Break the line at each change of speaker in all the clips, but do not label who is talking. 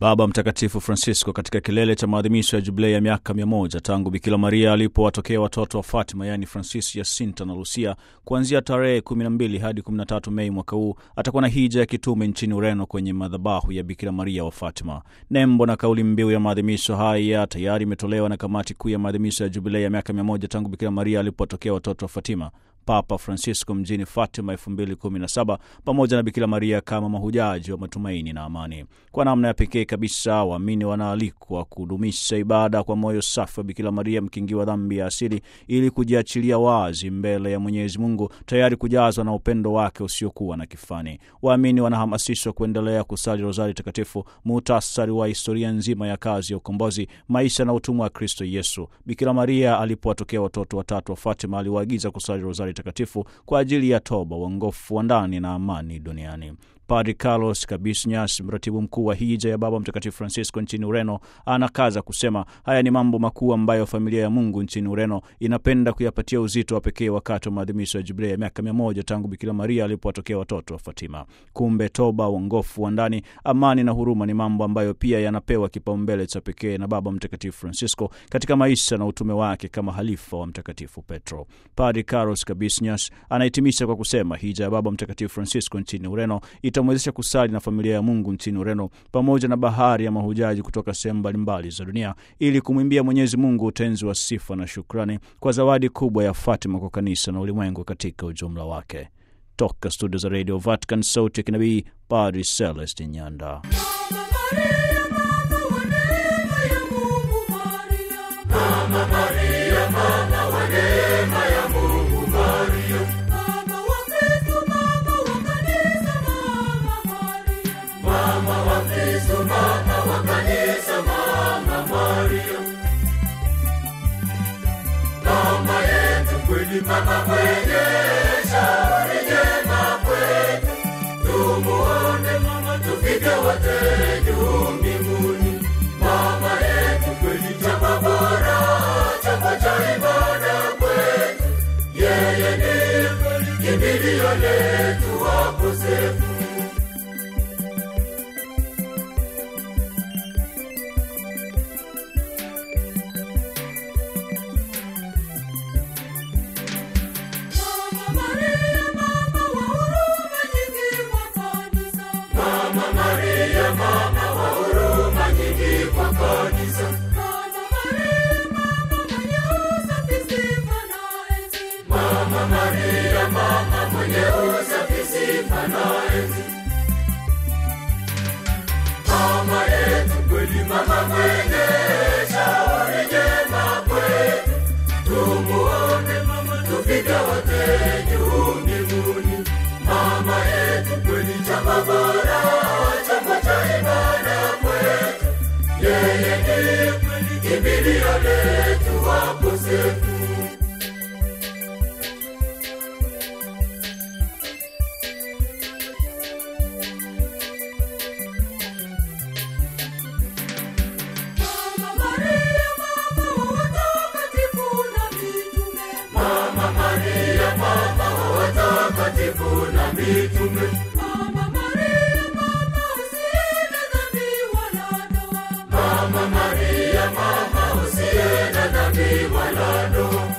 Baba Mtakatifu Francisco katika kilele cha maadhimisho ya jubilei ya miaka mia moja tangu Bikira Maria alipowatokea watoto wa Fatima yaani Francis, Jacinta na Lucia kuanzia tarehe 12 hadi 13 Mei mwaka huu atakuwa na hija ya kitume nchini Ureno kwenye madhabahu ya Bikira Maria wa Fatima. Nembo na kauli mbiu ya maadhimisho haya tayari imetolewa na kamati kuu ya maadhimisho ya jubilei ya miaka mia moja tangu Bikira Maria alipowatokea watoto wa Fatima Papa Francisco mjini Fatima 2017 pamoja na Bikira Maria kama mahujaji wa matumaini na amani. Kwa namna ya pekee kabisa, waamini wanaalikwa kudumisha ibada kwa moyo safi wa Bikira Maria mkingi wa dhambi ya asili, ili kujiachilia wazi mbele ya Mwenyezi Mungu, tayari kujazwa na upendo wake usiokuwa na kifani. Waamini wanahamasishwa kuendelea kusali rozari takatifu, muhtasari wa historia nzima ya kazi ya ukombozi, maisha na utumwa wa Kristo Yesu. Bikira Maria alipowatokea watoto watatu wa Fatima aliwaagiza kusali rozari takatifu kwa ajili ya toba, uongofu wa ndani na amani duniani. Padri Carlos Cabisñas, mratibu mkuu wa hija ya Baba Mtakatifu Francisco nchini Ureno, anakaza kusema haya ni mambo makuu ambayo familia ya Mungu nchini Ureno inapenda kuyapatia uzito wa pekee wakati wa maadhimisho ya jubilei ya miaka mia moja tangu Bikira Maria alipowatokea watoto wa Fatima. Kumbe toba, uongofu wa ndani, amani na huruma ni mambo ambayo pia yanapewa kipaumbele cha pekee na Baba Mtakatifu Francisco katika maisha na utume wake kama halifa wa Mtakatifu Petro. Padri Carlos Cabisñas anahitimisha kwa kusema hija ya Baba Mtakatifu Francisco nchini Ureno itamwezesha kusali na familia ya Mungu nchini Ureno pamoja na bahari ya mahujaji kutoka sehemu mbalimbali za dunia ili kumwimbia Mwenyezi Mungu utenzi wa sifa na shukrani kwa zawadi kubwa ya Fatima kwa kanisa na ulimwengu katika ujumla wake. Toka studio za Radio Vatican, sauti ya kinabii, Padri Celestin Nyanda.
Mama mwenye shauri jema kwetu, tumuone mama, tufike wote juu mbinguni. Mama yetu kweli, chapa bora, chapa cha ibada kwetu, yeye ndiye kweli kimbilio letu wakosefu. Mama yetu kweli, mama mwenye shauri jema kwetu, tumuone mama, tufike wote juu mbinguni. Mama yetu kweli, chapa bora, chapa cha ibada kwetu, yeye ndiye kweli kimbilio letu wakosefu. watakatifu na mitume.
Mama Maria, mama usiye na dhambi wala doa.
Mama Maria, mama usiye na dhambi wala doa.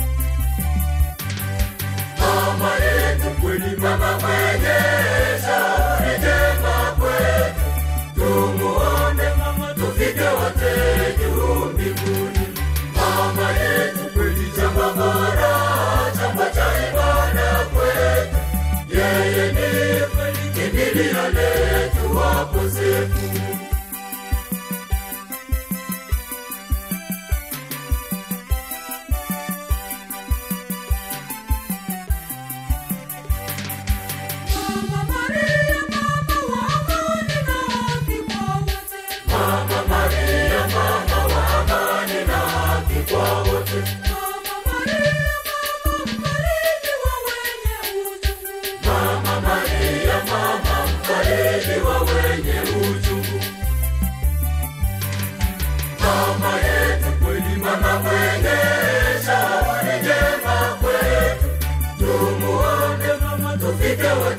Mama yetu kweli, mama mwenye shauri jema kwetu, tumuone mama, tufike wote juu mbinguni. Mama yetu kweli, chapa bora, chapa cha ibada kwetu, yeye ndiye kweli kimbilio letu wakosefu.
Mama Maria, mama wa amani na haki kwa wote.
Mama Maria, mama wa amani na haki kwa wote.
Mama Maria, mama mfariji wa wenye uchungu.
Mama Maria, mama mfariji wa wenye uchungu. Mama yetu kweli, mama mwenye shauri jema kwetu, tumuone mama, tufike wote